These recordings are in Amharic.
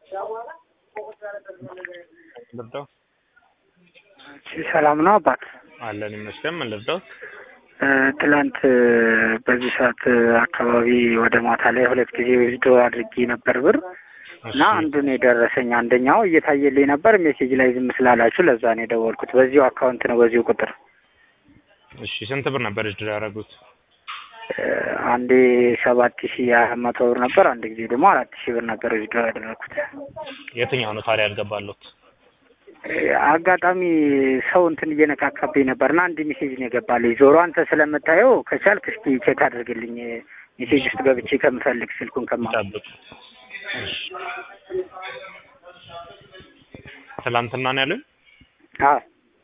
ልርዳው ሰላም ነው አባት። አለን ይመስገን። ምን ልርዳው? እ፣ ትላንት እ፣ በዚህ ሰዓት እ፣ አካባቢ ወደ ማታ ላይ ሁለት ጊዜ ዊዝዶ አድርጌ ነበር ብር እና አንዱን የደረሰኝ አንደኛው እየታየልኝ ነበር። ሜሴጅ ላይ ዝም ስላላችሁ ለዛ ነው የደወልኩት። በዚሁ አካውንት ነው በዚሁ ቁጥር እሺ ስንት ብር ነበር እድል ያደረጉት? እ፣ አንዴ ሰባት ሺ አራት መቶ ብር ነበር። አንድ ጊዜ ደግሞ አራት ሺህ ብር ነበር ዊዝዶ ያደረኩት። የትኛው ነው ታዲያ ያልገባሉት? እ፣ አጋጣሚ ሰው እንትን እየነካካብኝ ነበርና አንድ ሜሴጅ ነው የገባልኝ። ዞሮ አንተ ስለምታየው ከቻልክ እስኪ ቼክ አድርግልኝ ሜሴጅ ውስጥ ገብቼ ከምፈልግ ስልኩን ከማ ይጠብቅ። እሺ ትላንትና ነው ያሉኝ? አዎ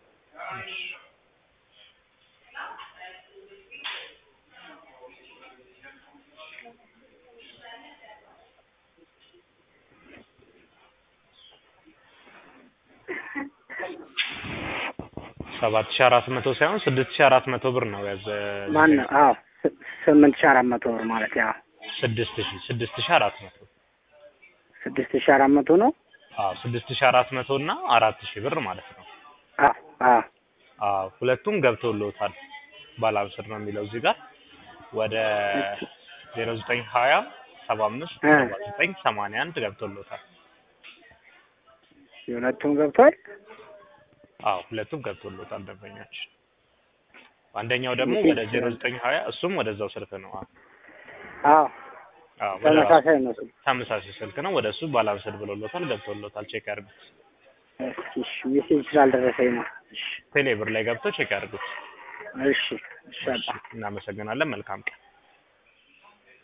ሰባት ሺ አራት መቶ ሳይሆን ስድስት ሺ አራት መቶ ብር ነው ያዘ ማን አዎ ስ- ስምንት ሺህ አራት መቶ ብር ማለት ያው ስድስት ሺ ስድስት ሺ አራት መቶ ስድስት ሺህ አራት መቶ ነው። አዎ ስድስት ሺ አራት መቶ እና አራት ሺ ብር ማለት ነው። አዎ አዎ አዎ ሁለቱም ገብተውልዎታል። ባላንስድ ነው የሚለው እዚህ ጋር ወደ ዜሮ ዘጠኝ ሀያ ሰባ አምስት እ። ሰባ ዘጠኝ ሰማንያ አንድ ገብተውልዎታል። የሁለቱም ገብቷል። አዎ ሁለቱም ገብቶልዎታል ደንበኛችን። አንደኛው ደግሞ ወደ ዜሮ ዘጠኝ ሀያ እሱም ወደዛው ስልክ ነው። አዎ አዎ አዎ ወደ ራሱ ተመሳሳይ ነው። ስልክ። ተመሳሳይ ስልክ ነው። ወደ እሱ ባላንስድ ብሎሎታል፣ ገብቶልዎታል። ቼክ ያድርጉት። እስኪ እሺ፣ ሜሴጅ ስላልደረሰኝ ነው። እሺ ቴሌብር ላይ ገብተው ቼክ ያድርጉት። እሺ እሺ አባ እናመሰግናለን። መልካም ቀን